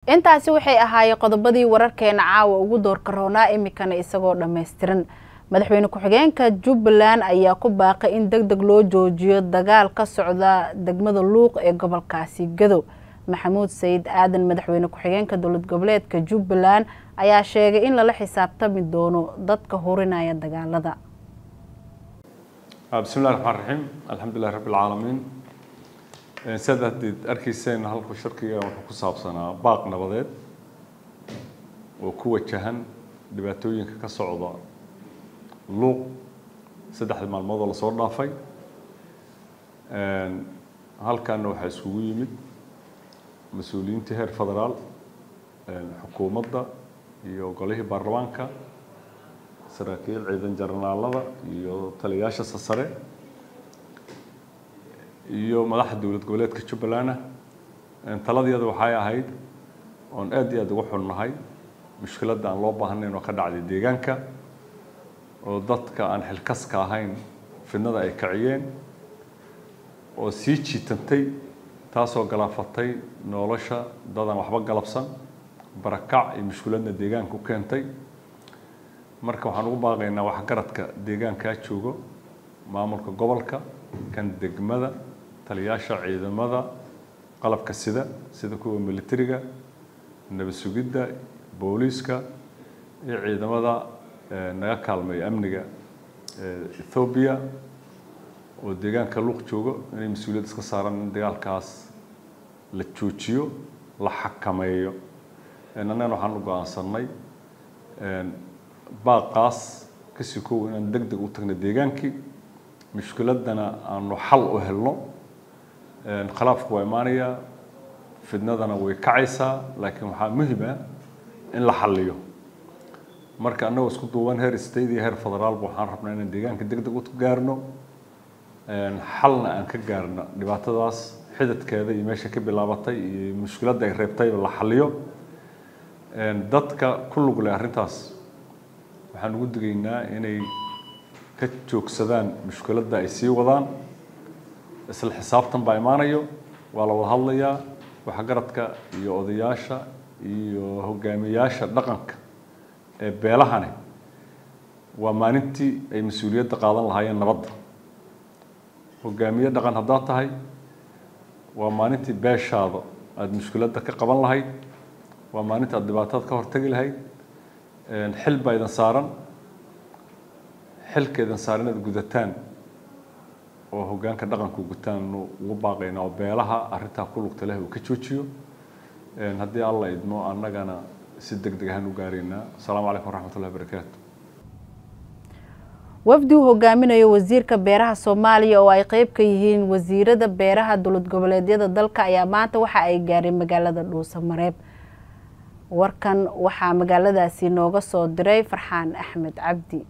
intaasi waxay ahaayeen qodobadii wararkeena caawa ugu doorka roonaa imikana isagoo dhammaystiran madaxweyne ku-xigeenka jubbaland ayaa ku baaqay in deg deg loo joojiyo dagaal ka socda degmada luuq ee gobolkaasi gadow maxamuud sayid aadan madaxweyne ku-xigeenka dowlad goboleedka jubbaland ayaa sheegay in lala xisaabtami doono dadka hurinaya dagaalada bismi llahi raxmaan raxiim alxamdulilahi rabbi alcaalamiin sidaad haddeed arkayseen halku shirkiga wuxuu ku saabsanaa baaq nabadeed oo ku wajahan dhibaatooyinka ka socda luuq saddexdii maalmood oo lasoo dhaafay halkaana waxaa iskugu yimid mas-uuliyiintii heer federaal xukuumadda iyo golihii baarlamaanka saraakiil ciidan jarnaalada iyo taliyayaasha sasare iyo madaxda dowlad goboleedka jubbaland taladeeda waxay ahayd oon aad iyo aad uga xunnahay mushkiladda aan loo baahnayn oo ka dhacday deegaanka oo dadka aan xilkaska ahayn fidnada ay kaciyeen oo sii jiitantay taasoo galaafatay nolosha dadaan waxba galabsan barakac iyo mushkiladna deegaanka u keentay marka waxaan ugu baaqaynaa waxgaradka deegaankaa joogo maamulka gobolka kan degmada taliyaasha ciidamada qalabka sida sida kuwa militariga nabad sugidda booliiska iyo ciidamada naga kaalmeeya amniga ethoobiya oo deegaanka luuq joogo inay mas-uuliyad iska saaran in dagaalkaas la joojiyo la xakameeyo annagana waxaan u go-aansanay baaqaas kasii kow inaan deg deg u tagno deegaankii mushkiladana aanu xal u helno khilaafku waa imaanayaa fidnadana way kacaysaa laakiin waxaa muhim ah in la xaliyo marka annagoo isku duuban heer state iyo heer federaalba waxaan rabnaa inaan deegaanka deg deg u gaarno xalna aan ka gaarno dhibaatadaas xidadkeeda iyo meesha ka bilaabatay iyo mushkiladda ay reebtayba la xaliyo dadka ku lug leh arrintaas waxaan ugu digaynaa inay ka joogsadaan mushkiladda ay sii wadaan isla xisaabtan baa imaanayo waa la wada hadlayaa waxgaradka iyo odayaasha iyo hogaamiyayaasha dhaqanka ee beelahani waa maalintii ay mas-uuliyadda qaadan lahaayeen nabadda hogaamiye dhaqan haddaad tahay waa maalintii beeshaada aada mushkiladda ka qaban lahayd waa maalinta aad dhibaatada ka hortagi lahayd xil baa idan saaran xilka idan saaran inaad gudataan oo hoggaanka dhaqanku gutaan ugu baaqayna oo beelaha arrintaa ku lugta leh uu ka joojiyo haddii alla idmo annagana si deg deg ahaan u gaaraynaa asalaamu calaykum waraxmatullahi barakaatu wafdi uu hogaaminayo wasiirka beeraha soomaaliya oo ay qeyb ka yihiin wasiirada beeraha dowlad goboleedyada dalka ayaa maanta waxa ay gaareen magaalada dhuusamareeb warkan waxaa magaaladaasi nooga soo diray farxaan axmed cabdi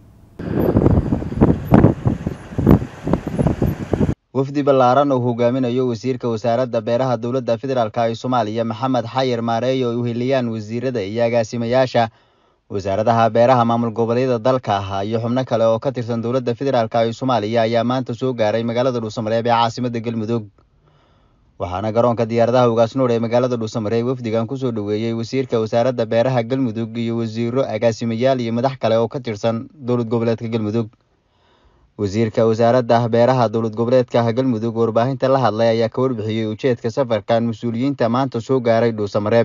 wafdi ballaaran uu hogaaminayo wasiirka wasaaradda beeraha dowladda federaalk ee soomaaliya maxamed xayir maareey oo ay uheliyaan wasiirada iyo agaasimayaasha wasaaradaha beeraha maamul goboleedyada dalka ah iyo xubno kale oo ka tirsan dowladda federaalk ee soomaaliya ayaa maanta soo gaaray magaalada dhuusamareeb ee caasimadda galmudug waxaana garoonka diyaaradaha ugaasnuur ee magaalada dhuusamareeb wafdigan kusoo dhoweeyey wasiirka wasaaradda beeraha galmudug iyo wasiiro agaasimayaal iyo madax kale oo ka tirsan dowlad goboleedka galmudug wasiirka wasaaradda beeraha dowlad goboleedka galmudug warbaahinta la hadlay ayaa ka warbixiyey ujeedka safarkan mas-uuliyiinta maanta soo gaaray dhuusamareeb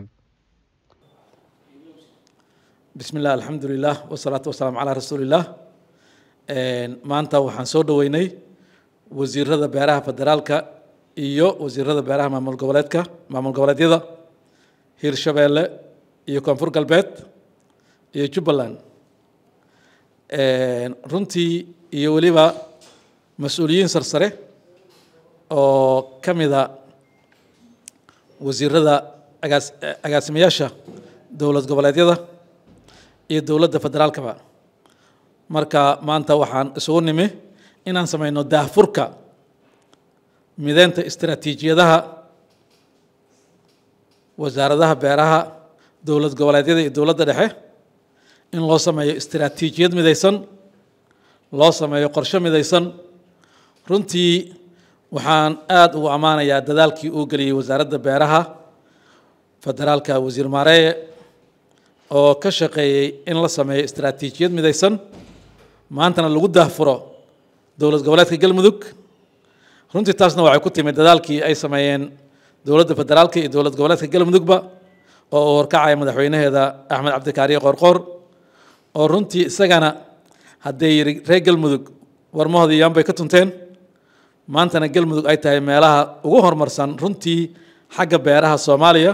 bismi illah alxamdulilah wasalaatu wasalaamu calaa rasuuliillah maanta waxaan soo dhoweynay wasiirada beeraha federaalka iyo wasiirada beeraha maamul goboleedka maamul goboleedyada hirshabeelle iyo koonfur galbeed iyo jubbaland runtii iyo weliba mas-uuliyiin sarsare oo ka mida wasiirada agaas agaasimayaasha dowlad goboleedyada iyo dowladda federaalkaba marka maanta waxaan isugu nimi inaan sameyno daahfurka mideynta istaraatiijiyadaha wasaaradaha beeraha dowlad goboleedyada iyo dowladda dhexe in loo sameeyo istaraatiijiyad midaysan loo sameeyo qorshe midaysan runtii waxaan aada ugu ammaanayaa dadaalkii uu geliyey wasaaradda beeraha federaalka wasiir maareeye oo ka shaqeeyey in la sameeyo istaraatiijiyad midaysan maantana lagu daahfuro dowlad goboleedka galmudug runtii taasna waxay ku timid dadaalkii ay sameeyeen dowladda federaalka iyo dowlad goboleedka galmudugba oo uu horkacaya madaxweynaheeda axmed cabdikaariye qoorqoor oo runtii isagana hadday yidhi reer galmudug warmahoodii yaan bay ka tunteen maantana galmudug ay tahay meelaha ugu horumarsan runtii xagga beeraha soomaaliya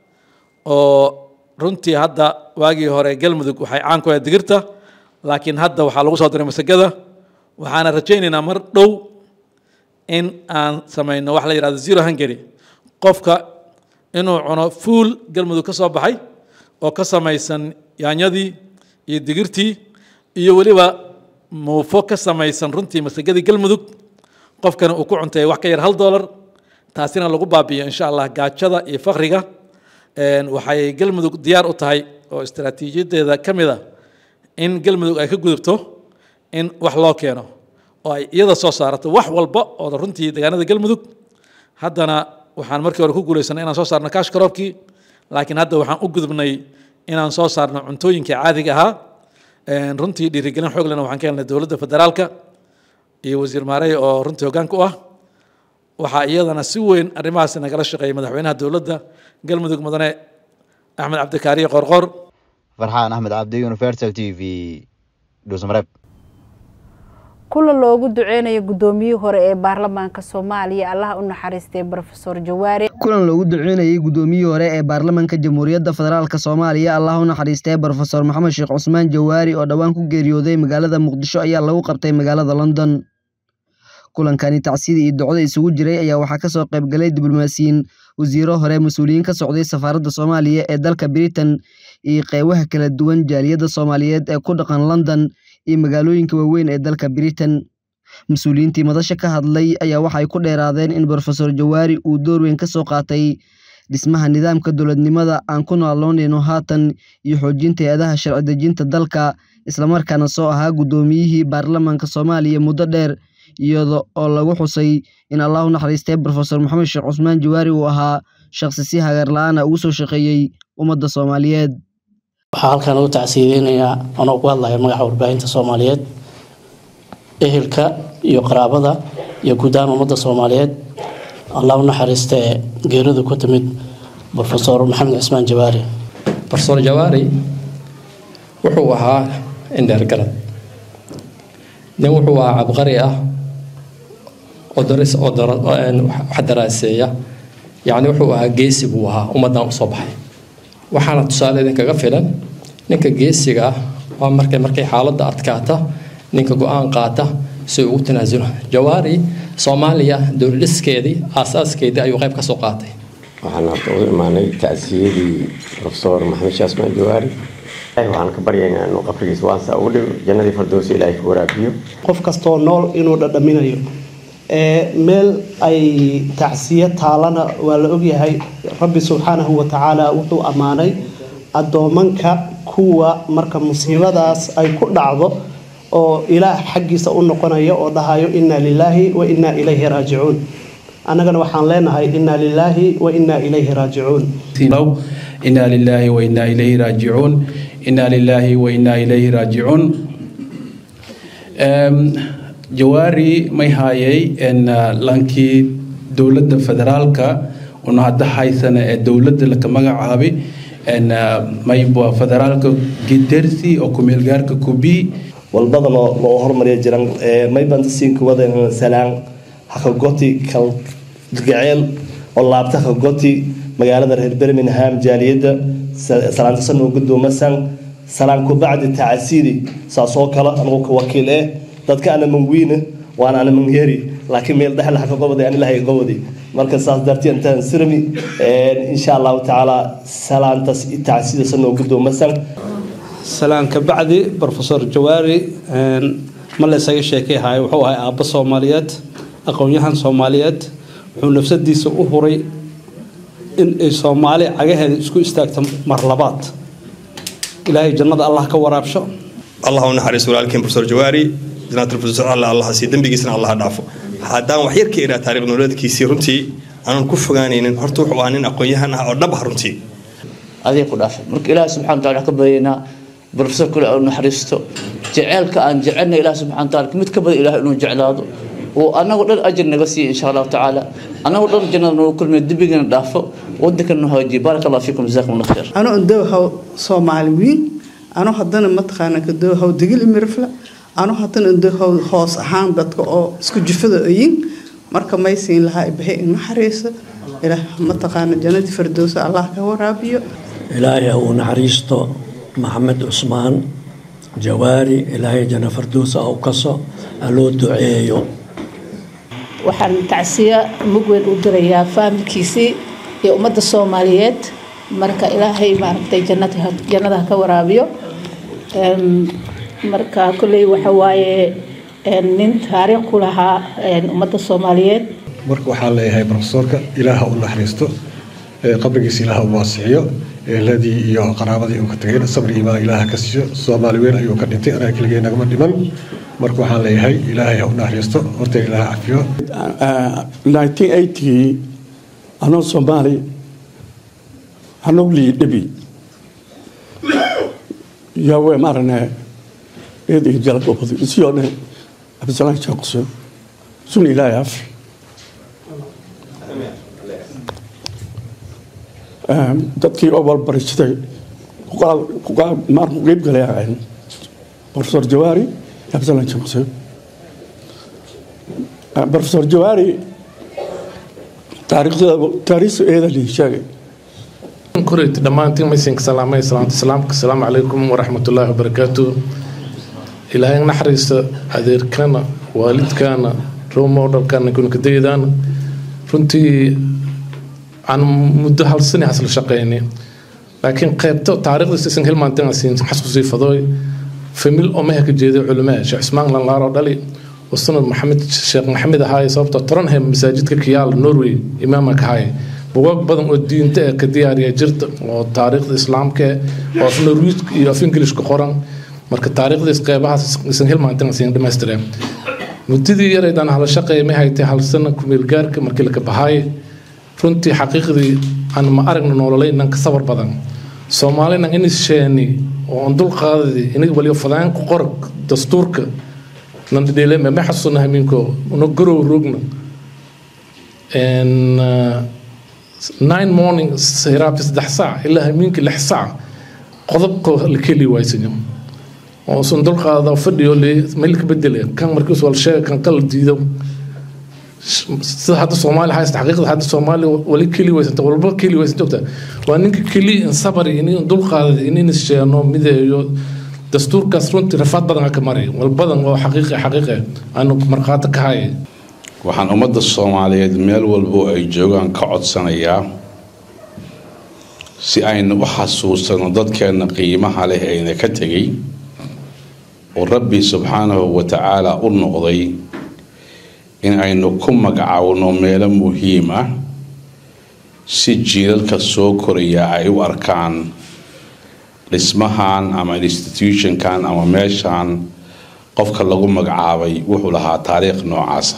oo runtii hadda waagii hore galmudug waxay caan ku ahayd digirta laakiin hadda waxaa lagu soo diray masagada waxaana rajaynaynaa mar dhow in aan samayno wax la yidhahdo zero hungary qofka inuu cuno fuul galmudug ka soo baxay oo ka samaysan yaanyadii iyo digirtii iyo weliba muufo ka samaysan runtii masagadii galmudug qofkana uu ku cunteeyo wax ka yar hal dollar taasina lagu baabi'iyo insha allah gaajada iyo fakriga waxay galmudug diyaar u tahay oo istaraatiijiyadeeda ka mid a in galmudug ay ka gudubto in wax loo keeno oo ay iyada soo saarato wax walba oo runtii deegaanada galmudug haddana waxaan markii hore ku guulaysanay inaan soo saarno kaash karoobkii laakiin hadda waxaan u gudubnay inaan soo saarno cuntooyinkii caadiga ahaa runtii dhiirigelin xoog lena waxaan ka helnay dowladda federaalka iyo wasiir maarey oo runtii hoggaanka u ah waxaa iyadana si weyn arrimahaas nagala shaqeeyay madaxweynaha dowladda galmudug mudane axmed cabdikaariye qoorqoor farxaan axmed cabdi universal t v dhuusmareeb kulan loogu duceynayo guddoomiyihii hore ee baarlamaanka soomaaliya allaha u naxariistay brofesor jawaare kulan loogu duceynayay guddoomiyihii hore ee baarlamaanka jamhuuriyadda federaalk soomaaliya allah u naxariistay brofesor maxamed sheekh cusmaan jawaari oo dhowaan ku geeriyooday magaalada muqdisho ayaa lagu qabtay magaalada london kulankani tacsida iyo docda isugu jiray ayaa waxaa kasoo qaybgalay diblomaasiyiin wasiiro hore mas-uuliyiin ka socday safaaradda soomaaliya ee dalka britain iyo qeybaha kala duwan jaaliyadda soomaaliyeed ee ku dhaqan london iyo magaalooyinka waaweyn ee dalka britain mas-uuliyiintii madasha ka hadlay ayaa waxay ku dheeraadeen in brofesor jawaari uu door weyn ka soo qaatay dhismaha nidaamka dowladnimada aan ku nooloonayno haatan iyo xoojinta hay-adaha sharci dejinta dalka islamarkaana soo ahaa guddoomiyihii baarlamaanka soomaaliya muddo dheer iyada oo lagu xusay in allah u naxariistay brofesor maxamed sheekh cusmaan jawaari uu ahaa shaqsi si hagar la-aana ugu soo shaqeeyey ummadda soomaaliyeed waxaa halkan ugu tacsiideynayaa anoo ku hadlaya magaca warbaahinta soomaaliyeed ehelka iyo qaraabada iyo guud ahaan ummadda soomaaliyeed allah u naxariistee geeridu ku timid brofesor maxamed cismaan jawaari brofesor jawaari wuxuu ahaa indheer garad nin wuxuu ahaa cabqari ah oo daris oo wax daraaseeya yacni wuxuu ahaa geesi buu ahaa ummaddan usoo baxay waxaana tusaale idinkaga filan ninka geesiga ah waa markay markay xaaladda adkaata ninka go-aan qaata si ugu tanaasulo jawaari soomaaliya dowladhiskeedii aasaaskeedii ayuu qayb ka soo qaatay waxaan hadda u imaanay tacsiyadii profesor maxamed sheekh ismaan jawaari waxaan ka baryaynaa inuu qabrigiisa waansa ugu dhigo jannadii fardowsi ilaahay ka waraabiyo qof kastoo nool inuu dhadhaminayo meel ay tacsiyo taalana waa la ogyahay rabbi subxaanahu wa tacaala wuxuu ammaanay addoomanka kuwa marka musiibadaas ay ku dhacdo oo ilaah xaggiisa u noqonaya oo dhahayo inna lilaahi wa innaa ilayhi raajicuun annagana waxaan leenahay inna lilaahi wa innaa ilayhi raajicuun inaa lilaahi wa innaa ilayhi raajicuun inaa lilaahi wa innaa ilayhi raajicuun jawaari may haayay lankii dowladda federaalka una hadda haysana ee dowladda laka magacaabay mayba federaalka gidersi oo kumeelgaarka kubi walbada loo loo hormariya jiran maybanta siinka wadan salaan hakagoti kal gaceel oo laabta hakagoti magaalada reer birmingham jaaliyadda salaanta san oo gudoomasan salaan ku bacdi tacasiidi saasoo kale anigu ka wakiil eh dadka ana mangwiina waan ana mangyeri laakiin meel dhexle haka gobodi aan ilahay gobodi marka saas dartii intaan sirmi insha allahu tacaala salaantas tacsiida san oo gudoomasan salaan ka bacdi brofesor jawaari ma laysaga sheekayhayo wuxuu ahay aabbo soomaaliyeed aqoon-yahan soomaaliyeed wuxuu nafsadiisa u huray in ay soomaali cagaheeda isku istaagto mar labaad ilaahay jannada allah ka waraabsho allah u naxariiso walaalkeen profesor jawaari janaatul profesor allah allah sii dembigiisana allah dhaafo haddaan wax yar ka iraa taariikh nololeedkiisii runtii aanan ku fogaanaynin horta wuxuu ahaa nin aqoon-yahan ah oo dhab ah runtii aday ku dhaafay marka ilaahi subxana wa taala ka baryaynaa professor kale oo naxariisto jeceelka aan jecelna ilaah subxana wa taala mid ka badan ilaah inuu jeclaado oo anagoo dhan ajir naga siiya insha allahu tacaala anagoo dhan jannada nagu kulmiya dembigana dhaafo wadankana noo hagaajiyo baaraka allah fiikum jazakum allah khayr ano dowhaw soomaali wiin ano haddana mataqaana ka dowhaw digil imirifla ano haddana dowhaw hoos ahaan dadka oo isku jufada oyin marka may siin lahaa ibahay in naxariiso ilaah mataqaana jannadii firdowsa allah ka waraabiyo ilaahay ha uu naxariisto maxamed cusmaan jawaari ilaahay janno firdowsa ha u kaso ha loo duceeyo waxaan tacsiya mug weyn u dirayaa faamilkiisii iyo ummadda soomaaliyeed marka ilaahay maaragtay jannada ha ka waraabiyo marka kolley waxa waaye nin taariikh ku lahaa ummadda soomaaliyeed marka waxaan leeyahay profesorka ilaaha u naxariisto qabrigiisa ilaaha u waasiciyo eeladii iyo qaraabadii uu ka tagay sabri imaan ilaaha ka siiyo soomaali weyn ayuu ka dhintay anaa keligee nagama dhiman marka waxaan leeyahay ilaahay ha u naxariisto horteen ilaaha cafiyo 1980 anoo soomaali anoo liidhabi yawe marane eedii jalgobadi isiyone absalan jaqso sun ilaahay afi dadkii oo walbaristay maarku qeyb galay ahayn professor jawaari absalan jaqso professor jawaari taariikhda eeda lii sheegay كوريت دمانتين ميسينك سلامي سلامة سلامك السلام عليكم ورحمة الله وبركاته إلهي نحرس أدير كان والد كان رو مودر كان يكون كديدان runtii aan muddo hal sani hasla shaqeynay laakiin qaybto taariikhdiisa isan hilmaantan siin xasuusii fadooy famil oo mehe ka jeeday culamaa sheekh Usmaan Lanlaar oo dhali wasana Maxamed Sheekh Maxamed ahaay sababta Toronham masaajidka Kiyaal Norway imaamka ka hay buugaag badan oo diinta ka diyaariya jirta oo taariikhda islaamka oo af Norway iyo af English ku qoran marka taariikhdiis qaybahaas isan hilmaantan siin dhameystireen muddadii yareydaan hala shaqeeyay ma haytay hal sano kumeel gaarka markii la ka baxay runtii xaqiiqdii aan ma aragna nololay nan ka sabar badan soomaalina in sheeni oo aan dul qaadadi in waliyo fadaan ku qor dastuurka nan dhidheele ma xasuusna haminko una garow rogna and uh, nine morning siraabti saddex saac ilaa hamiinka lix saac qodobka la keli waaysanyo oo sun dul qaada fadhiyo le meel ka bedele kan markiis wal sheeg kan kala diido sida hadda soomaali haysta xaqiiqda hadda soomaali wali keli waysanta walba keli waysanta ogta waa ninka keli in sabari in dul qaada in sheeno mideeyo dastuurkaas runtii rafaad badan ka maray wal badan oo xaqiiqi xaqiiqi aanu marqaato ka hay waxaan ummadda soomaaliyeed meel walbo ay joogaan ka codsanayaa si aynu u xasuusano dadkeenna qiimaha leh ayna ka tegay oo rabbi subxaanahu wa tacaala u noqday in aynu ku magacaawno meelo muhiim ah si jiilalka soo koraya ay u arkaan dhismahan ama institutionkan ama meeshan qofka lagu magacaabay wuxuu lahaa taariikh noocaasa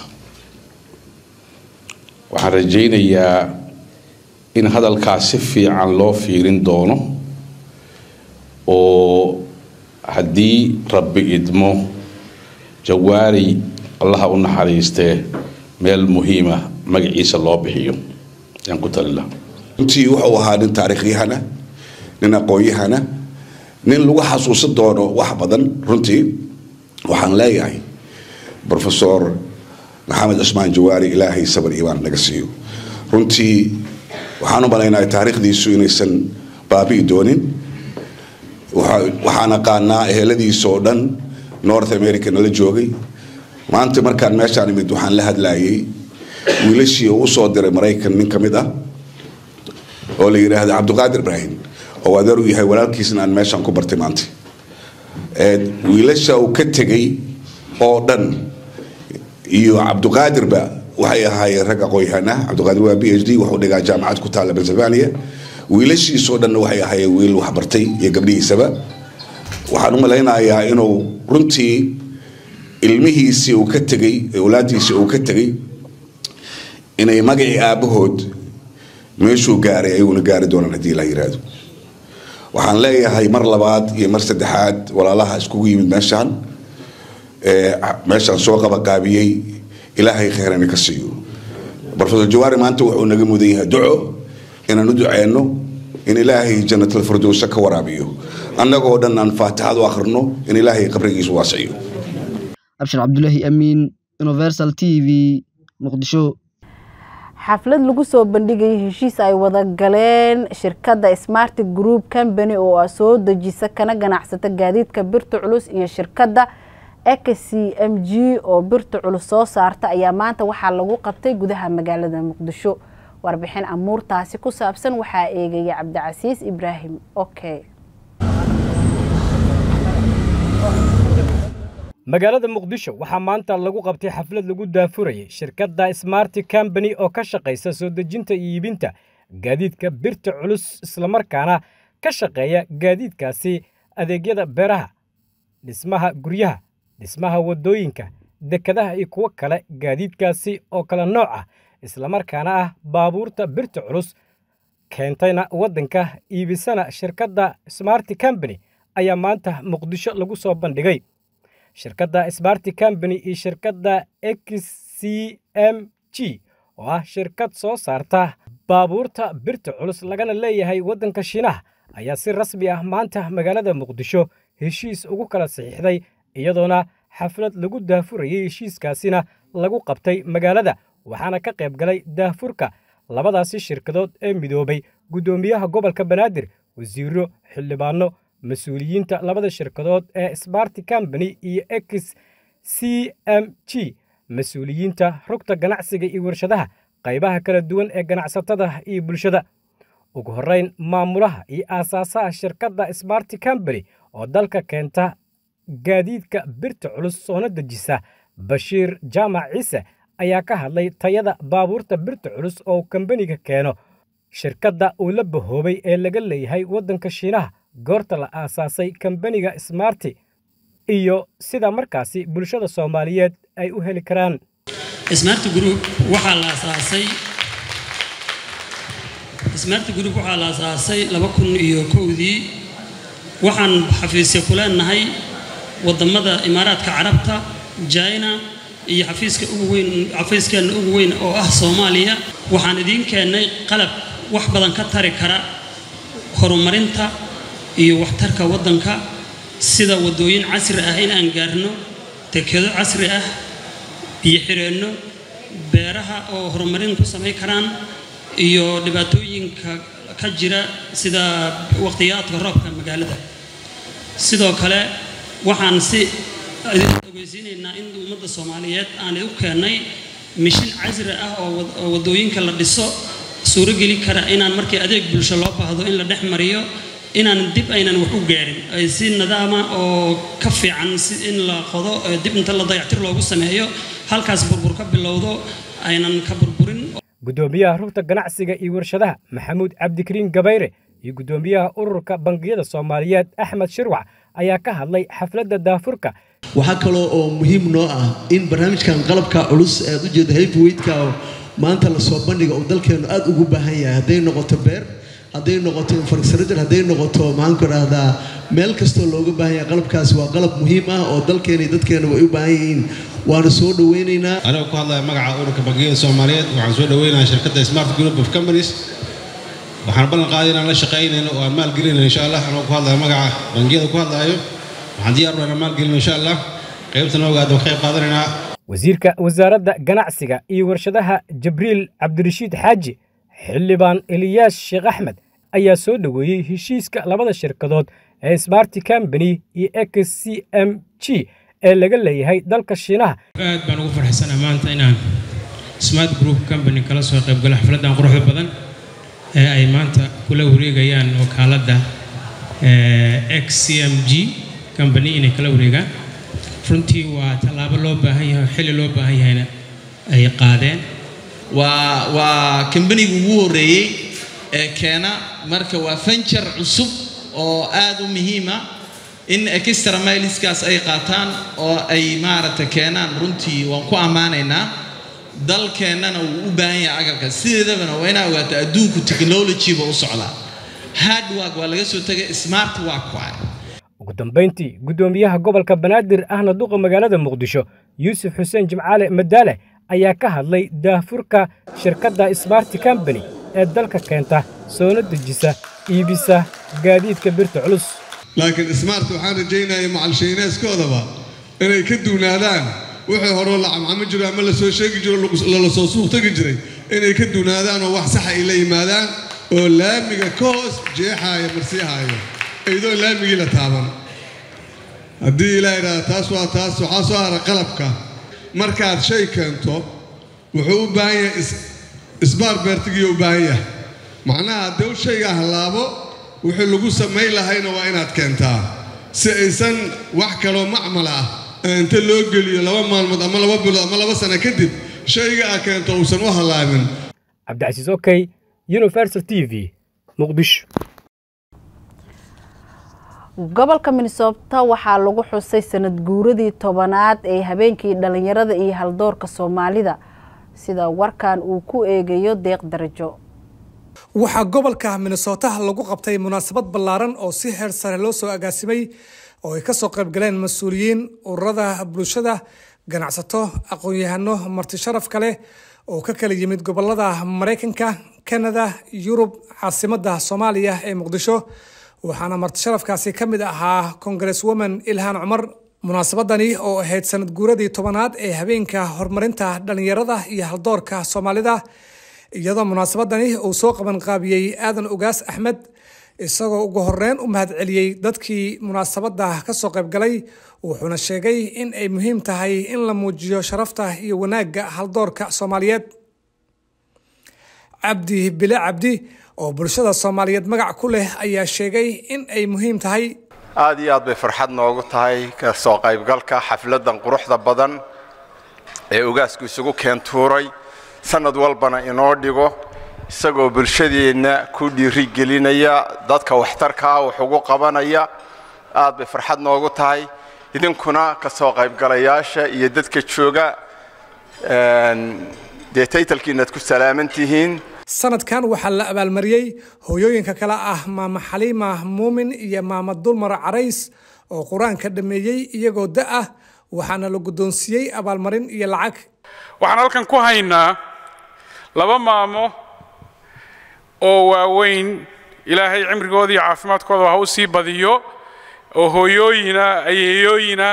waxaan rajaynayaa in hadalkaas si fiican loo fiirin doono oo haddii rabbi idmo jawaari allaha u naxariistee meel muhiima magaciisa loo bixiyo yaan ku talila runtii wuxuu ahaa nin taariikhyahana nin aqoon-yahana nin lagu xasuusan doono wax badan runtii waxaan leeyahay professor maxamed cusmaan jawaari ilaahay sabar iimaan naga siiyo runtii waxaan u malaynahay taariikhdiisu inaysan baabi'i doonin waxaan aqaanaa eheladiisa oo dhan north america nala joogay maanta markaan meeshaan imid waxaan la hadlayay wiilashii uu usoo diray maraykan nin ka mid ah oo la yidhaahda cabdiqaadir ibraahim oo adeer u yahay walaalkiisna aan meeshaan ku bartay maanta wiilasha uu ka tegay oo dhan iyo cabdiqaadirba waxay ahaayeen rag aqoon-yahana cabdiqaadir waa b h d wuxuu dhigaa jaamacad ku taalla pennsylvania wiilashiisoo dhanna waxay ahaayeen wiil waxbartay iyo gabdhihiisaba waxaan u malaynayaa inuu runtii ilmihiisii uu ka tegay awlaadiisii uu ka tegay inay magacii aabbahood meeshuu gaaray ayuuna gaari doonaan haddii la yiraahdo waxaan leeyahay mar labaad iyo mar saddexaad walaalaha iskugu yimid meeshaan meeshaan soo qabaqaabiyey ilaahay kheyran ka siiyo brofesor jawaari maanta wuxuu naga mudan yahay duco inaan u duceyno in ilaahay jannatul firdowsa ka waraabiyo annagoo dhan aan faatixad u akhrino in ilaahay qabrigiisu waasiyo abshir cabdulaahi amiin universal t v muqdisho xaflad lagu soo bandhigayay heshiis ay wada galeen shirkadda smart group company oo ah soo dejisa kana ganacsata gaadiidka birta culus iyo shirkadda x m g oo birta culus soo saarta ayaa maanta waxaa lagu qabtay gudaha magaalada muqdisho warbixin amuurtaasi ku saabsan waxaa eegaya cabdicasiis ibraahim okay magaalada muqdisho waxaa maanta lagu qabtay xaflad lagu daafurayay shirkadda smart company oo ka shaqaysa soo dejinta iyo iibinta gaadiidka birta culus islamarkaana ka shaqeeya gaadiidkaasi adeegyada beeraha dhismaha guryaha dhismaha waddooyinka dekadaha iyo kuwo kale gaadiidkaasi oo kala nooc ah islamarkaana ah baabuurta birta culus keentayna waddanka iibisana shirkadda smart company ayaa maanta muqdisho lagu soo bandhigay shirkadda smart company iyo shirkadda x c m g oo ah shirkad soo saarta baabuurta birta culus lagana leeyahay waddanka shiinaha ayaa si rasmi ah maanta magaalada muqdisho heshiis ugu kala saxiixday iyadoona xaflad lagu daafurayay heshiiskaasina lagu qabtay magaalada waxaana ka qayb galay daafurka labadaasi shirkadood ee midoobay guddoomiyaha gobolka banaadir wasiiro xildhibaano mas-uuliyiinta labada shirkadood ee smart company iyo x c m g mas-uuliyiinta rugta ganacsiga iyo warshadaha qaybaha kala duwan ee ganacsatada iyo bulshada ugu horrayn maamulaha iyo aasaasaha shirkadda smart company oo dalka keenta gaadiidka birta culus soona dejisa bashiir jaamac ciise ayaa ka hadlay tayada baabuurta birta culus oo kambaniga keeno shirkadda uu la bahoobay ee laga leeyahay waddanka shiinaha goorta la aasaasay kambaniga smarti iyo sida markaasi bulshada soomaaliyeed ay u heli karaan smart group waxaa la aasaasay smart group waxaa la aasaasay laba kun iyo kowdii waxaan xafiisya ku leenahay wadamada imaaraadka carabta china iyo xafiiska ugu weyn xafiiskeenna ugu weyn oo ah soomaaliya waxaan idiin keennay qalab wax badan ka tari kara horumarinta iyo waxtarka waddanka sida waddooyin casri ah in aan gaarno dekedo casri ah biyo xireenno beeraha oo horumarin ku samayn karaan iyo dhibaatooyinka ka jira sida waqtiyaadka roobka magaalada sidoo kale waxaan si idin ogeysiinaynaa in ummadda soomaaliyeed aan u keennay mishin casri ah oo waddooyinka la dhiso suurogeli kara inaan markii adeeg bulsho loo baahdo in la dhex mariyo inaan dib aynan wax u gaarin ay si nidaama oo ka fiican si in la qodo dib inta la dayactir loogu sameeyo halkaas burbur ka bilowdo aynan ka burburin guddoomiyaha rugta ganacsiga iyo warshadaha maxamuud cabdikariin gabayre iyo guddoomiyaha ururka bangiyada soomaaliyeed axmed shirwac ayaa ka hadlay xafladda daafurka waxaa kaloo oo muhiim noo ah in barnaamijkan qalabka culus ee aad ujeeda heavyweightka maanta lasoo bandhiga uu dalkeenu aad ugu baahan yahay hadday noqoto beer hadday noqoto infrastructure hadday noqoto maxaanku dhahdaa meel kastoo looga baahan yahay qalabkaasi waa qalab muhiim ah oo dalkeena iyo dadkeena way u baahan yihiin waana soo dhaweynaynaa anigoo ku hadlaya magaca ururka bangiyada soomaaliyeed waxaan soo dhaweynayaa shirkadda smart group of companies waxaan ballan qaaday inaan la shaqaynayno oo aan maalgelinayno insha allah anigoo ku hadlaya magaca bangiyada ku hadlayo waxaan diyaar u inaan maalgelino insha allah qaybtana ogaada ka qayb qaadanaynaa wasiirka wasaaradda ganacsiga iyo warshadaha jibriil cabdirashiid xaaji xildhibaan eliyaas sheekh axmed ayaa soo dhoweeyey heshiiska labada shirkadood ee smart company iyo x c m g ee laga leeyahay dalka shiinaha aad baan ugu farxsanaa maanta inaan smart group company kala soo qaybgalo xafladdan quruxda badan ee ay maanta kula wareegayaan wakaaladda x c m g company inay kala wareegaan runtii waa tallaabo loo baahan yahay xilli loo baahan yahayna ay qaadeen waa waa kambaniga ugu horreeyey ee keena marka waa fanjar cusub oo aad u muhiima in extra mileskaas ay qaataan oo ay maaragta keenaan runtii waan ku ammaanaynaa dalkeennana wuu u baahan yahay agabka sideedabana waa inaa ogaato adduunku technologyba u socdaa hard work waa laga soo tegay smart work waay ugu dambayntii guddoomiyaha gobolka banaadir ahna duqa magaalada muqdisho yuusuf xuseen jimcaale madaale ayaa ka hadlay daahfurka shirkadda smarti combany ee dalka keenta soona dejisa iibisa gaadiidka birta culus laakiin smart waxaan rajaynaya macalshayneeskoodaba inay ka duunaadaan wixii horeo la camcamo jiro ama la soo sheegi jiro lala soo suuq tegi jiray inay ka duunaadaan oo wax saxa ay la yimaadaan oo laamiga ka hoos jeexaaya marsiihaayo iyadoo laamigii la taaban haddii ilaa idhaahda taas waa taas waxaa soo hara qalabka markaad shay keento wuxuu u baahan yahay isbaar beertigiiyo u baahan yahay macnaha haddii shayga hallaabo wixii lagu samayn lahayna waa inaad keentaa si aysan wax kaloo macmal ah inta loo geliyo laba maalmood ama laba bilood ama laba sano kadib shayga aa keento uusan u hallaabin cabdicasiis okey universal t v muqdisho gobolka minnesota waxaa lagu xusay sanad guuradii tobanaad ee habeenkii dhalinyarada iyo haldoorka soomaalida sida warkan uu ku eegayo deeq darajo waxaa gobolka minnesota lagu qabtay munaasabad ballaaran oo si heer sare loo soo agaasimay oo ay kasoo qaybgaleen mas-uuliyiin ururada bulshada ganacsato aqoon-yahano marti sharaf kale oo ka kala yimid gobolada maraykanka kanada yurub caasimadda soomaaliya ee muqdisho waxaana martisharafkaasi ka mid ahaa congress woman ilhaan cumar munaasabadani oo ahayd sanad guuradii tobanaad ee habeenka horumarinta dhalinyarada iyo haldoorka soomaalida iyadoo munaasabadani uu soo qaban qaabiyey aadan ugaas axmed isagoo ugu horeyn u mahadceliyey dadkii munaasabada kasoo qaybgalay wuxuuna sheegay in ay muhiim tahay in la muujiyo sharafta iyo wanaagga haldoorka soomaaliyeed cabdi bile cabdi oo bulshada soomaaliyeed magac ku leh ayaa sheegay in ay muhiim tahay aad iyo aad bay farxad noogu tahay ka soo qaybgalka xafladan quruxda badan ee ugaasku isugu keentuuray sanad walbana inoo dhigo isagoo bulshadeenna ku dhiirigelinaya dadka waxtarkaa wax ugu qabanaya aad bay farxad noogu tahay idinkuna ka soo qaybgalayaasha iyo dadka jooga dee taytalkiinaad ku salaaman tihiin sanadkan waxaa la abaalmariyey hooyooyinka kale ah maama xaliima muumin iyo maama dulmar carays oo qur-aanka dhameeyey iyagoo da ah waxaana la guddoonsiiyey abaalmarin iyo lacag waxaan halkan ku haynaa laba maamo oo waaweyn ilaahay cimrigooda iyo caafimaadkooda ha u sii badiyo oo hooyooyina ayeeyooyina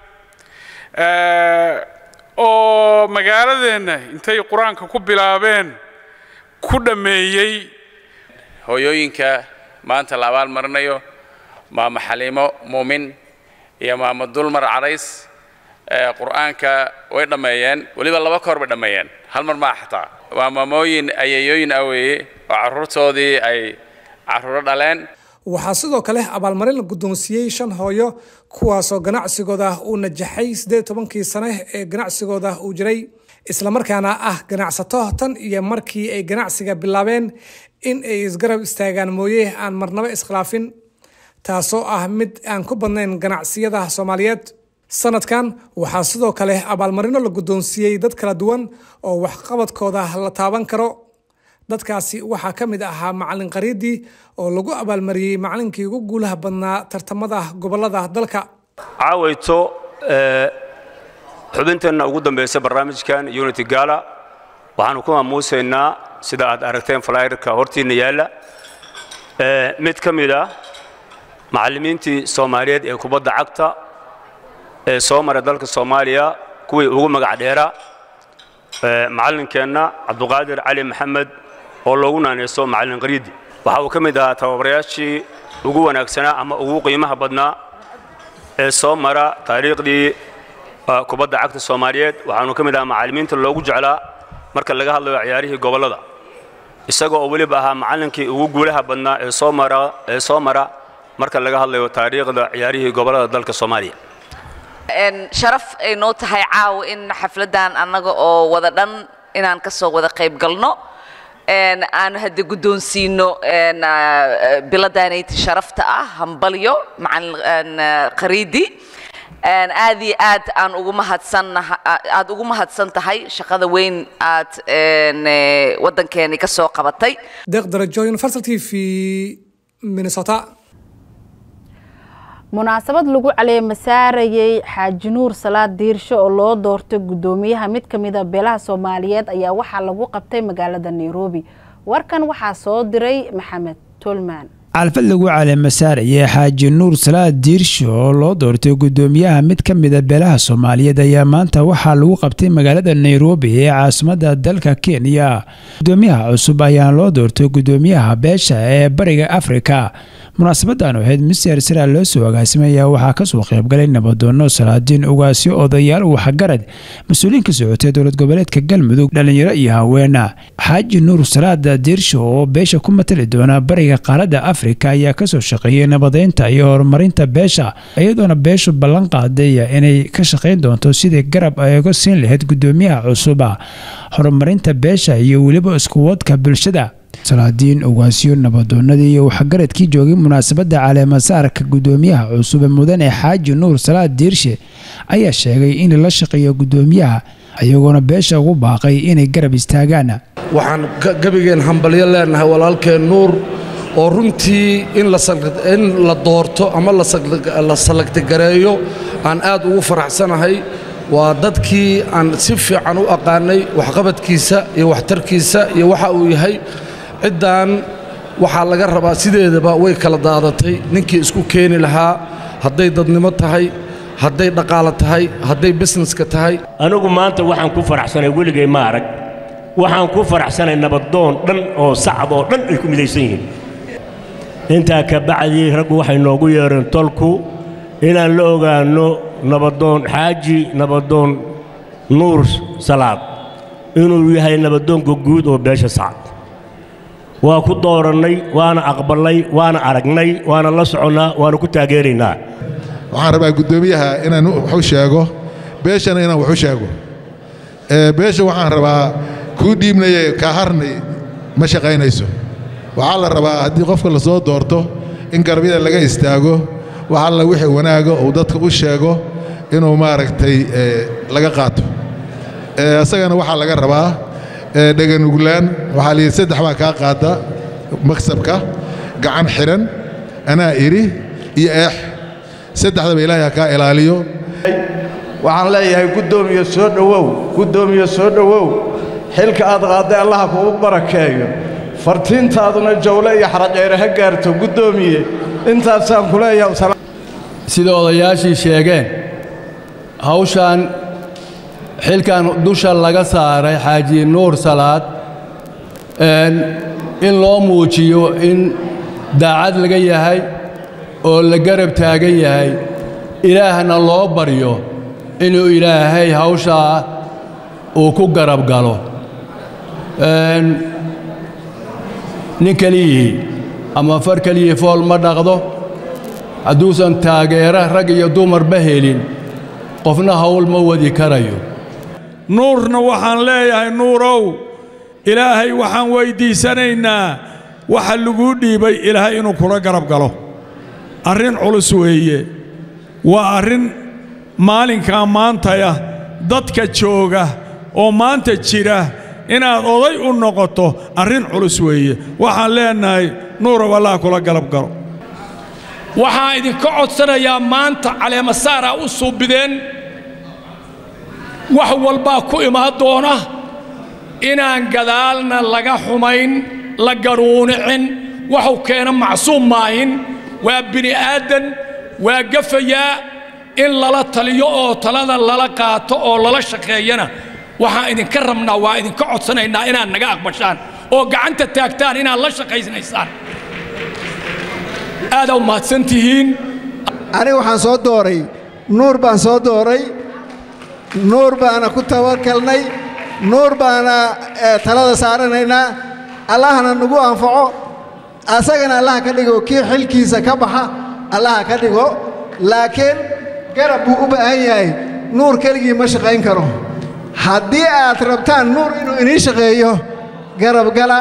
oo magaaladeenna intay qur-aanka ku bilaabeen ku dhammeeyey hooyooyinka maanta la abaal marinayo maama xaliimo muumin iyo maama dulmar carays qur-aanka way dhammeeyeen weliba laba koor bay dhammeeyeen hal mar maa xataa waa maamooyin ayeeyooyin ah weeye oo carruurtoodii ay carruuro dhaleen waxaa sidoo kale abaalmarin la guddoonsiiyey shan hooyo kuwaasoo ganacsigooda uu najaxay siddeed tobankii sane ee ganacsigooda uu jiray islamarkaana ah ganacsato tan iyo markii ay ganacsiga bilaabeen in ay isgarab istaagaan mooye aan marnaba iskhilaafin taasoo ah mid aan ku badnayn ganacsiyada soomaaliyeed sanadkan waxaa sidoo kale abaalmarino la guddoonsiiyey dad kala duwan oo waxqabadkooda la taaban karo dadkaasi waxaa ka mid ahaa macalin qariidii oo lagu abaalmariyey macalinkii ugu guulaha badnaa tartamada gobolada dalka caawayto xubinteenna ugu dambaysa barnaamijkan unity gala waxaanu ku maamuusaynaa sida aad aragteen flyerka hortiinna yaalla mid ka mid ah macallimiintii soomaaliyeed ee kubadda cagta ee soo maray dalka soomaaliya kuwii ugu magac dheera macallinkeenna cabduqaadir cali maxamed oo loogu naaneysto macallin qariidi waxa uu ka mid ahaa tababarayaashii ugu wanaagsanaa ama ugu qiimaha badnaa ee soo mara taariikhdii kubadda cagta soomaaliyeed waxaanu ka mid ahaa macallimiinta loogu jeclaa marka laga hadlayo ciyaarihii gobollada isaga oo weliba ahaa macallinkii ugu guulaha badnaa ee soo mara ee soo mara marka laga hadlayo taariikhda ciyaarihii gobollada dalka soomaaliya sharaf ay noo tahay caawa in xafladan annaga oo wada dhan inaan ka soo wada qayb galno aan hadda guddoonsiino biladaanayti sharafta ah hambalyo macalin qariidi aad iyo aad aan ugu mahadsannaha aad ugu mahadsan tahay shaqada weyn aad waddankeeni ka soo qabatay deeq darajo universal t v minnesota munaasabad lagu caleema saarayey xaaji nuur salaad diirsho oo loo doortay guddoomiyaha mid ka mid a beelaha soomaaliyeed ayaa waxaa lagu qabtay magaalada nairobi warkan waxaa soo diray maxamed tolman xalfad lagu caleema saarayay xaaji nuur salaad diirsho oo loo doortay guddoomiyaha mid ka mid a beelaha soomaaliyeed ayaa maanta waxaa lagu qabtay magaalada nairobi ee caasimadda dalka kenya guddoomiyaha cusub ayaa loo doortay guddoomiyaha beesha ee bariga afrika munaasabadan ahayd mister sara loo soo agaasimaya waxaa kasoo qaybgalay nabadoono salaadiin ugaasyo odayaal waxgarad mas-uuliyiin ka socotay dowlad goboleedka galmudug dhalinyaro iyo haweena xaaji nuur salaad diirsho oo beesha ku matali doona bariga qaaradda afrika ayaa kasoo shaqeeyay nabadeynta iyo horumarinta beesha iyadoona beeshu ballan qaaday inay ka shaqayn doonto sidii garab ay uga siin lahayd guddoomiyaha cusuba horumarinta beesha iyo weliba iskuwadka bulshada salaadiin ugaasyo nabadoonadii iyo waxgaradkii joogay munaasabadda caleemasaarka guddoomiyaha cusub ee mudane xaaji nuur salaad diirshe ayaa sheegay in la shaqeeyo guddoomiyaha iyagoona beesha ugu baaqay inay garab istaagaan waxaan gebigeen hambalyo leenahay walaalkeen nuur oo runtii in la doorto ama la salagtigareeyo aan aad ugu faraxsanahay waa dadkii aan si fiican u aqaanay waxqabadkiisa iyo waxtarkiisa iyo waxa uu yahay ciddan waxaa laga rabaa sideedaba way kala daadatay ninkii isku keeni lahaa hadday dadnimo tahay hadday dhaqaalo tahay hadday bisneska tahay anigu maanta waxaan ku faraxsanay weligay ma arag waxaan ku faraxsanay nabadoon dhan oo sacab oo dhan ay ku midaysan yihiin intaa ka bacdii raggu waxay noogu yeedheen tolku inaan la ogaanno nabadoon xaaji nabadoon nuur salaad inuu yahay nabadoonka guud oo beesha sacad waa ku doorannay waana aqballay waana aragnay waana la soconnaa waana ku taageeraynaa waxaan rabaa guddoomiyaha inaan waxu sheego beeshana inaan waxu sheego beesha waxaan rabaa kuu dhiibnaye kaa harnay ma shaqaynayso waxaa la rabaa haddii qofka la soo doorto in garabyada laga istaago wax alla wixii wanaaga uu dadka u sheego inuu maaragtay laga qaato isagana waxaa laga rabaa dheganuglaan waxaa layidhi saddex baa kaa qaada maksabka gacan xidhan anaa idhi iyo eex saddexdaba ilaahay ha kaa ilaaliyo waxaan leeyahay guddoomiye soo dhowow guddoomiye soo dhowow xilka aad qaadday allaha kugu barakeeyo fartiintaaduna jawle iyo xarajeere ha gaarto guddoomiye intaasaan ku leeyahay sida odayaashii sheegeen hawshaan xilkan dusha laga saaray xaaji nuur salaad in loo muujiyo in daacad laga yahay oo la garab taagan yahay ilaahna loo baryo inuu ilaahay hawshaa uu ku garab galo nin keliyihii ama far keliyii fool ma dhaqdo hadduusan taageero rag iyo dumarba helin qofna hawl ma wadi karayo nuurna waxaan leeyahay nuurow ilaahay waxaan weyddiisanaynaa waxa laguu dhiibay ilaahay inuu kula garab galo arrin culus weeye waa arrin maalinkaa maantaya dadka jooga oo maanta jira inaad oday u noqoto arrin culus weeye waxaan leennahay nuurow allah kula garab galo waxaan idinka codsanayaa maanta caleemasaaraa u suubideen wax walbaa ku imaan doona inaan gadaalna laga xumayn la garuunicin waxuu keena macsuum maahin waa bini aadan waa gafayaa in lala taliyo oo talada lala qaato oo lala shaqeeyana waxaan idinka rabnaa waa idinka codsanaynaa inaad naga aqbashaan oo gacanta taagtaan inaad la shaqaysnaysaan aadaa umahadsan tihiin aniga waxaan soo dooray nuur baan soo dooray nuur baana ku tabakalnay nuur baana talada saaranaynaa allahna nagu anfaco asagana allaha ka dhigo kii xilkiisa ka baxa allaha ka dhigo laakiin garab buu u baahan yahay nuur keligii ma shaqayn karo haddii aad rabtaan nuur inuu inii shaqeeyo garab gala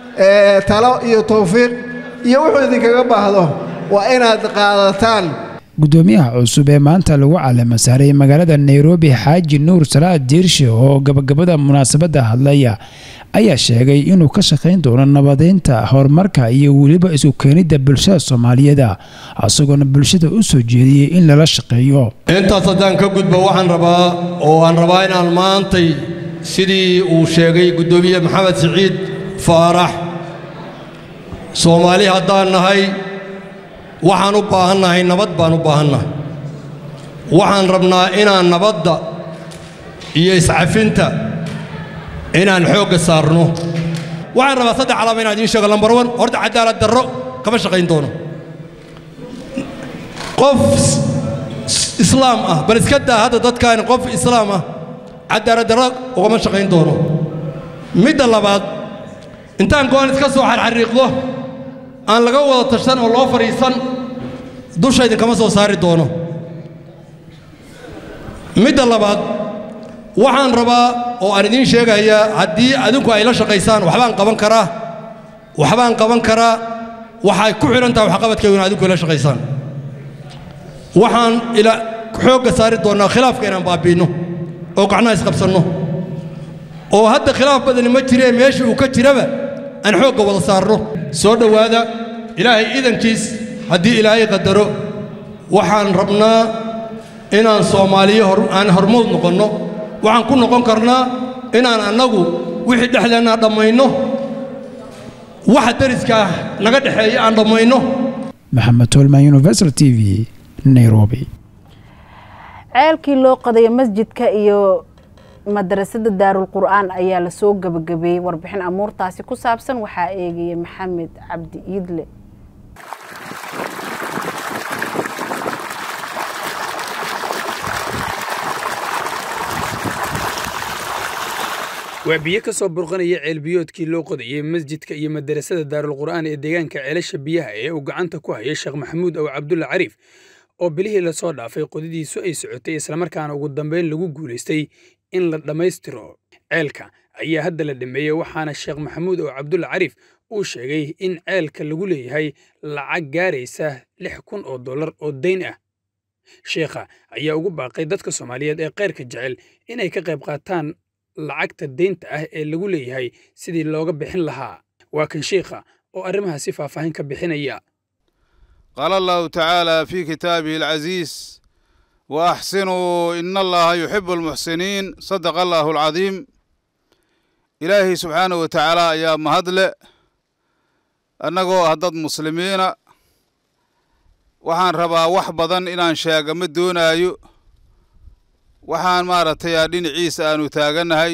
talo iyo tawfiiq iyo wuxuu idinkaga baahdo waa inaad qaadataan gudoomiyaha cusub ee maanta lagu calama saaray magaalada nairobi xaaji nuur salaad diirshe oo gabagabada munaasabadda hadlaya ayaa sheegay inuu ka shaqayn doono nabadeynta horumarka iyo weliba isu keenidda bulshada soomaaliyeed isagoona bulshada u soo jeediyey in lala shaqeeyo intaas haddaan ka gudbo waxaan rabaa oo aan rabaa inaan maantay sidii uu sheegay guddoomiye maxamed siciid faarax soomaali haddaan nahay waxaan u baahannahay nabad baan u baahannahay waxaan rabnaa inaan nabadda iyo iscafinta inaan xoogga saarno waxaan rabaa saddex calaama inaan idiin sheego lambar wan horta cadaalad darro kama shaqayn doono qof islaam ah bal iska daa hadda dadkaan qof islaam ah cadaalad darro ugama shaqayn doono midda labaad intaan go'an iska soo xarxariiqdo aan laga wada tashan oo loo fadhiisan dusha idinkama soo saari doono midda labaad waxaan rabaa oo aan idiin sheegayaa haddii adinku ay la shaqaysaan waxbaan qaban karaa waxbaan qaban karaa waxay ku xidhan tahay waxqabadkaygu in adinku ila shaqaysaan waxaan ila xoogga saari doonnaa khilaafka inaan baabiinno oo gacnaha isqabsanno oo hadda khilaaf badani ma jiree meeshii uu ka jiraba aan xoogga wada saarno soo dhowaada ilaahay idankiis haddii ilaahay qadaro waxaan rabnaa inaan soomaaliyo aan hormood noqonno waxaan ku noqon karnaa inaan annagu wixii dhexdeennaa dhammayno waxa dariskaa naga dhexeeya aan dhammayno maxamed tolman universal t v nairobi ceelkii loo qadayo masjidka iyo madarasada daarul qur'aan ayaa lasoo gabagabeeyey warbixin amuurtaasi ku saabsan waxaa eegaya maxamed cabdi iidle waa biyo ka soo burqanaya ceelbiyoodkii loo qodayay masjidka iyo madarasada daarulqur'aan ee deegaanka ceelasha biyaha ee uu gacanta ku hayay sheekh maxamuud ow cabdulla cariif oo bilihii lasoo dhaafay qodidiisu ay socotay islamarkaana ugu dambeyn lagu guulaystay in la dhammaystiro ceelka ayaa hadda la dhameeyey waxaana sheekh maxamuud ow cabdulla cariif uu sheegay in ceelka lagu leeyahay lacag gaaraysa lix kun oo dollar oo dayn ah sheekha ayaa ugu baaqay dadka soomaaliyeed ee keyrka jecel inay ka qayb qaataan lacagta deynta ah ee lagu leeyahay sidii looga bixin lahaa waa kan sheikha oo arrimahaasi faahfaahin ka bixinaya قال الله تعالى في كتابه العزيز وأحسنوا إن الله يحب المحسنين صدق الله العظيم إلهي سبحانه وتعالى يا مهدل أنغو هدد مسلمين waxaan rabaa wax badan inaan sheega ma doonaayo waxaan maaragtay aa dhinaciisa aanu taagannahay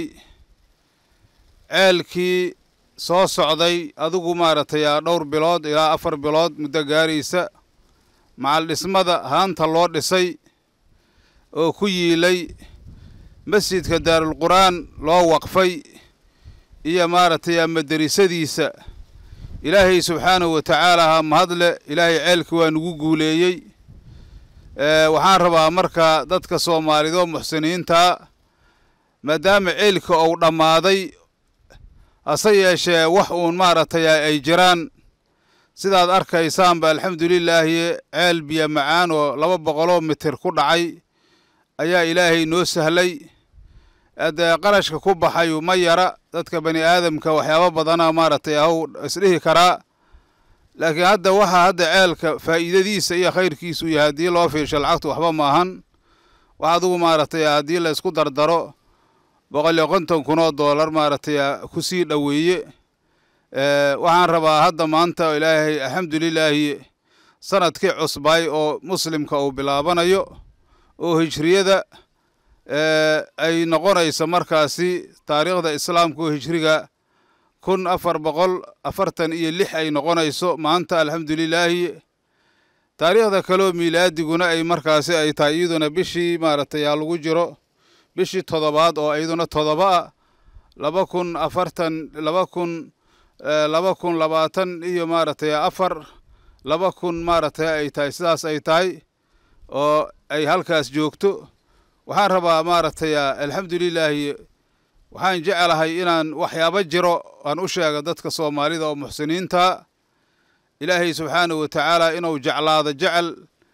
ceelkii soo socday adigu maaragtay aa dhowr bilood ilaa afar bilood muddo gaaraysa macal dhismada haanta loo dhisay oo ku yiilay masjidka daarulqur'aan loo waqfay iyo maaragtay aa maderisadiisa ilaahay subxaanahu wa tacaala ha mahadle ilaahay ceelkii waa nagu guuleeyey waxaan rabaa marka dadka soomaaliyed oo muxsiniintaa maadaama ceelka uu dhammaaday hase yeeshee wax uun maaragtay ay jiraan sidaad arkaysaanba alxamdulilaahi ceel biyo macaan oo laba boqoloo mitir ku dhacay ayaa ilaahay noo sahlay dee qarashka ku baxayu ma yara dadka bani aadamka waxyaabo badana maaragtay haw isdhihi karaa laakiin hadda waxaa hadda ceelka faa'iidadiisa iyo khayrkiisu yahay haddii loo fiirsho lacagtu waxba maahan wax adugu maaragtay haddii la isku dardaro boqol iyo konton kun oo doolar maaragtay ku sii dhoweeye waxaan rabaa hadda maanta ilaahay alxamdulilaahi sanadkii cusbay oo muslimka uu bilaabanayo oo hijriyada ay noqonayso markaasi taariikhda islaamka oo hijriga kun afar boqol afartan iyo lix ay noqonayso maanta alxamdulilaahi taariikhda kaleoo miilaadiguna ay markaasi ay tahay iyaduna bishii maaragtay aa lagu jiro bishii toddobaad oo iyaduna toddoba ah laba kun afartan laba kun laba kun labaatan iyo maaragtay afar laba kun maaragtay ay tahay sidaas ay tahay oo ay halkaas joogto waxaan rabaa maaragtay alxamdulilaahi waxaan jecelahay inaan waxyaabo jiro aan u sheega dadka soomaalida oo muxsiniinta ilaahay subxaanahu wa tacaala inuu jeclaado jecel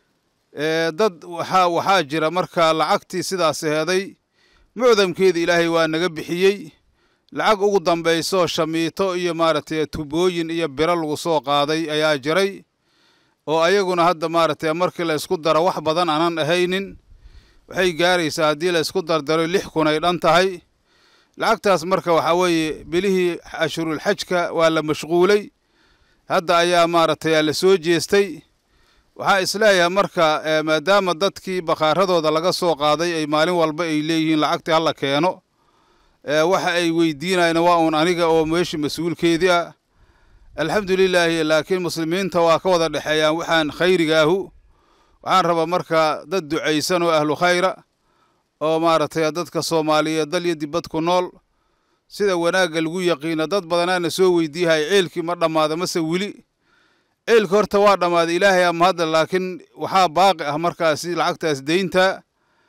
dad waxaa waxaa jira marka lacagtii sidaas heeday mucdamkeeda ilaahay waa naga bixiyey lacag ugu dambayso shamiito iyo maaragtay tubooyin iyo biro lagu soo qaaday ayaa jiray oo ayaguna hadda maaragtay markii la isku daro wax badan aanan ahaynin waxay gaaraysaa haddii la isku dardaro lix kun ay dhan tahay lacagtaas marka waxaa weeye bilihii ashhurulxajka waa la mashquulay hadda ayaa maaragtay la soo jeestay waxaa isleeyahay marka maadaama dadkii bakhaaradooda laga soo qaaday ay maalin walba ay leeyihiin lacagtii hala keeno waxa ay weydiinayaan waa uun aniga oo meeshii mas-uulkeedii ah alxamdulilaahi laakiin muslimiinta waa ka wada dhexeeyaan waxaan khayrigaahu waxaan rabaa marka dad ducaysan oo ahlu khayra oo maaragtay dadka soomaaliyeed dal iyo dibad ku nool sida wanaagga lagu yaqiina dad badanaana soo weydiiyahay ceelkii ma dhammaada mase weli ceelka horta waa dhammaaday ilaahay ama hadda laakiin waxaa baaqi ah markaasi lacagtaas deynta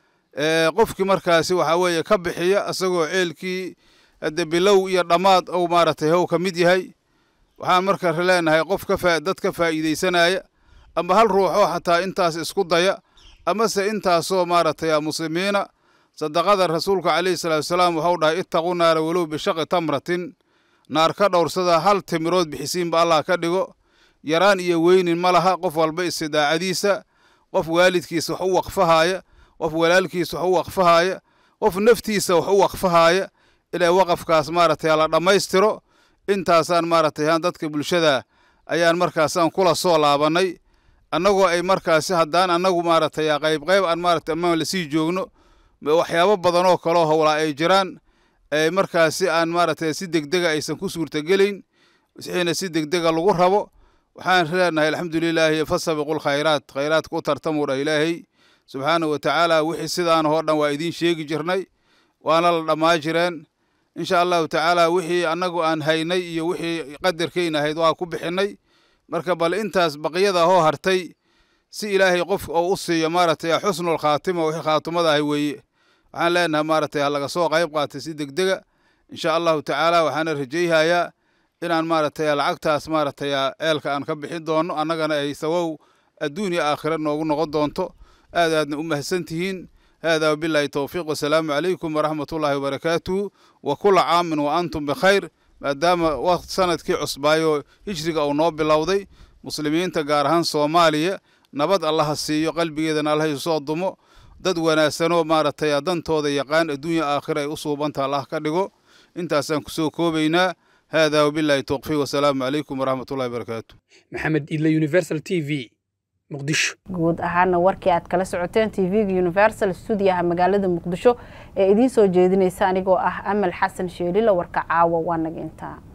qofkii markaasi waxaa weeye ka bixiya isagoo ceelkii hadde bilow iyo dhammaad ou maaragtay how ka mid yahay waxaan marka leenahay qof ka dad ka faa'iidaysanaya ama hal ruuxoo xataa intaas isku daya amase intaasoo maaragtay muslimiina sadaqada rasuulka calayhi salaatu wasalaam waxau dhahay ittaqu naara walow bishaqi tamratin naar ka dhowrsada hal timirood bixisiinba allah ka dhigo yaraan iyo weynin ma laha qof walba istidaacadiisa qof waalidkiisa wax u waqfahaaya qof walaalkiisa wax u waqfahaaya qof naftiisa wax u waqfahaaya inay waqafkaas maaragtay la dhammaystiro intaasaan maaragtay haan dadka bulshada ayaan markaasaan kula soo laabannay annagoo ay markaasi haddaan annagu maaragtay qayb qayb aan maaragtay amaan lasii joogno waxyaabo badan oo kaloo howlaa ay jiraan markaasi aan maaragtay si degdega aysan ku suurtagelayn wixiina si degdega lagu rabo waxaan leenahay alxamdulilaahi fasabiqu lkhayraat khayraadka u tartamuu dhah ilaahay subxaanahu wa tacaala wixii sidaan oo dhan waa idiin sheegi jirnay waana la dhammaa jireen insha allahu tacaala wixii annagu aan haynay iyo wixii qadarkayna ahayd waa ku bixinnay marka bal intaas baqyada hoo hartay si ilaahay qof oo u siiyo maaragtay xusnul khaatima wixii khaatimada ahay weeye waxaan leenahay maaragtay ha laga soo qayb qaatay si degdega insha allahu tacaala waxaana rajayhayaa inaan maaragtay lacagtaas maaragtay ceelka aan ka bixin doono annagana ay sawow adduun iyo aakhira noogu noqon doonto aad aadna u mahadsan tihiin hada wabilahi towfiiq wasalaamu calaykum waraxmat ullaahi wabarakaatuhu wa kula caamin wa antum bikhayr maadaama waqt sanadkii cusbaayo hijriga uu noo bilowday muslimiinta gaar ahaan soomaaliya nabad allaha siiyo qalbigeedana allah isu soo dumo dad wanaagsanoo maaragtay dantooda yaqaan adduunya aakhira ay u suubanta allah ka dhigo intaasaan kusoo koobaynaa hada wabilahi towfiiq wasalaamu calaykum waraxmat ullahi wabarakaatu maxamed idle universal t v muqdisho guud ahaana warkii aad kala socoteen tv-ga universal stuudiyaha magaalada muqdisho ee idiin soo jeedinaysa anigoo ah amal xasan sheelila warka caawa waa naga intaa